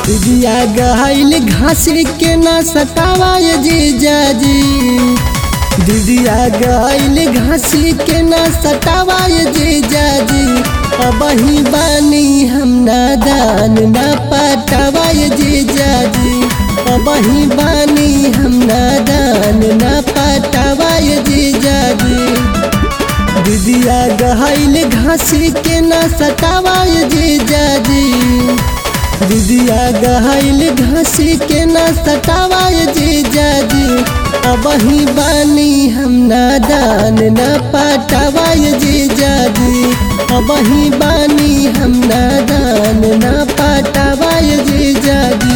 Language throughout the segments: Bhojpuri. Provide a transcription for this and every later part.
दिदिया गहाइल घास के ना सतावा ये जीजाजी दिदिया गहाइल घास के ना सतावा ये जीजाजी अब ही बानी हम नादान ना पटावा ये जीजाजी अब ही बानी हम नादान ना पटावा ये जीजाजी दिदिया गहाइल घास के ना सतावा ये जीजाजी दिदिया गहाइल घास के ना सतावा ये जीजाजी अब ही बानी हम नादान ना पटावा ये जीजाजी अब ही बानी हम नादान ना पटावा ये जीजाजी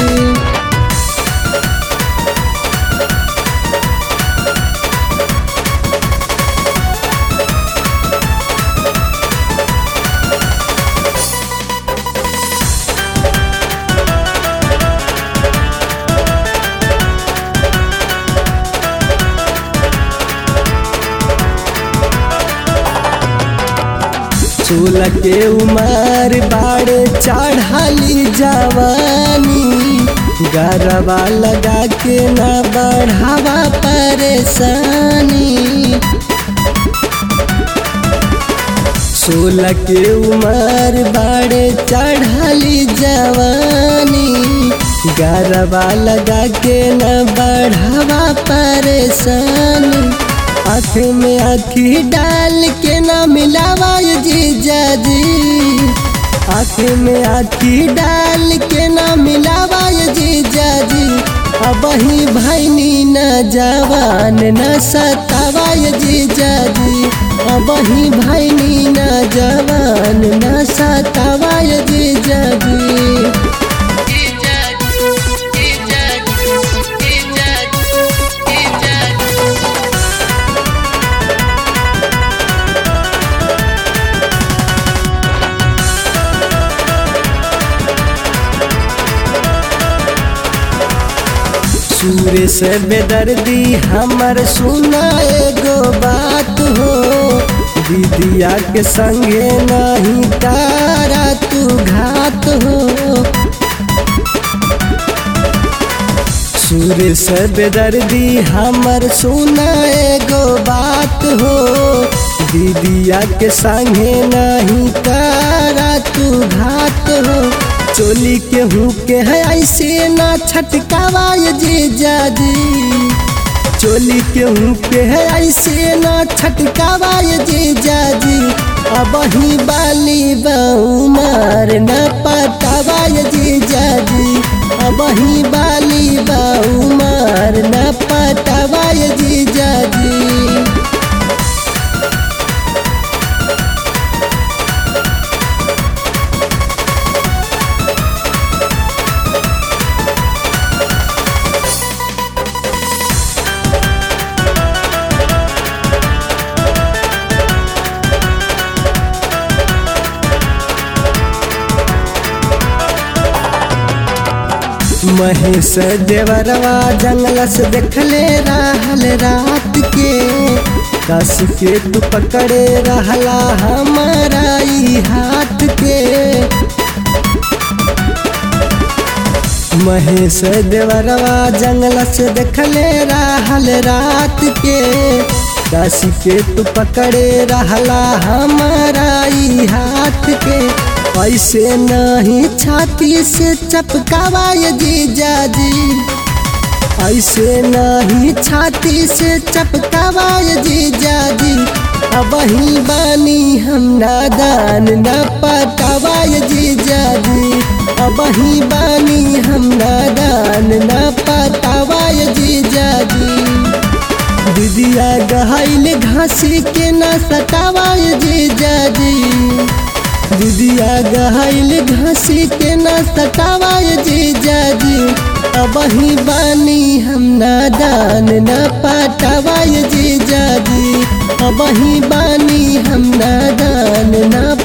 सोलह के उमर बाड़े चढ़ाली जवानी गरबा लगा के ना बढ़ावा परेशानी सोलह के उमर बाड़े चढ़ाली जवानी गरबा लगा के न बढ़ावा परेशानी आँख में आँखी डाल के ना मिलावा ये जीजाजी आँख में आँखी डाल के ना मिलावा ये जीजाजी अब ही भैनी न जवान न सतावा ये जीजाजी अब ही भैनी न जवान न सतावा ये जीजाजी सूर्य से बेदर्दी हमर सुना एगो बात हो दीदिया के संगे नहीं तारा तू घात हो सूर्य से बेदर्दी हमर सुना एगो बात हो दीदिया के संगे नहीं तारा तू घात हो चोली के हूँ के है ऐसे ना छटकावा ये जीजाजी चोली के हूँ के है ऐसे ना छटकावा ये जीजाजी अब ही बाली बहु मार न पटावा ये जीजाजी अब ही बाली बहु मार न पटावा ये जीजाजी महेश देवरवा जंगल से देखले रहल रात के कस के तू पकड़े रहला हमारा ई हाथ के महेश देवरवा जंगल से देखले रहल रात के कस के तू पकड़े रहला हमारा ई हाथ के ऐसे नहीं छाती से चपकावा ये जीजाजी ऐसे नहीं छाती से चपकावा ये जीजाजी अब ही बानी हम नादान न पटावा ये जीजाजी अब ही बानी हम नादान न पटावा ये जीजाजी दीदिया गहाइल घासी के न सतावा ये जीजाजी दीदिया गहाइल घासी के न सतावा ये जीजाजी अब ही बानी हम नादान न पटावा ये जीजाजी अब ही बानी हम नादान न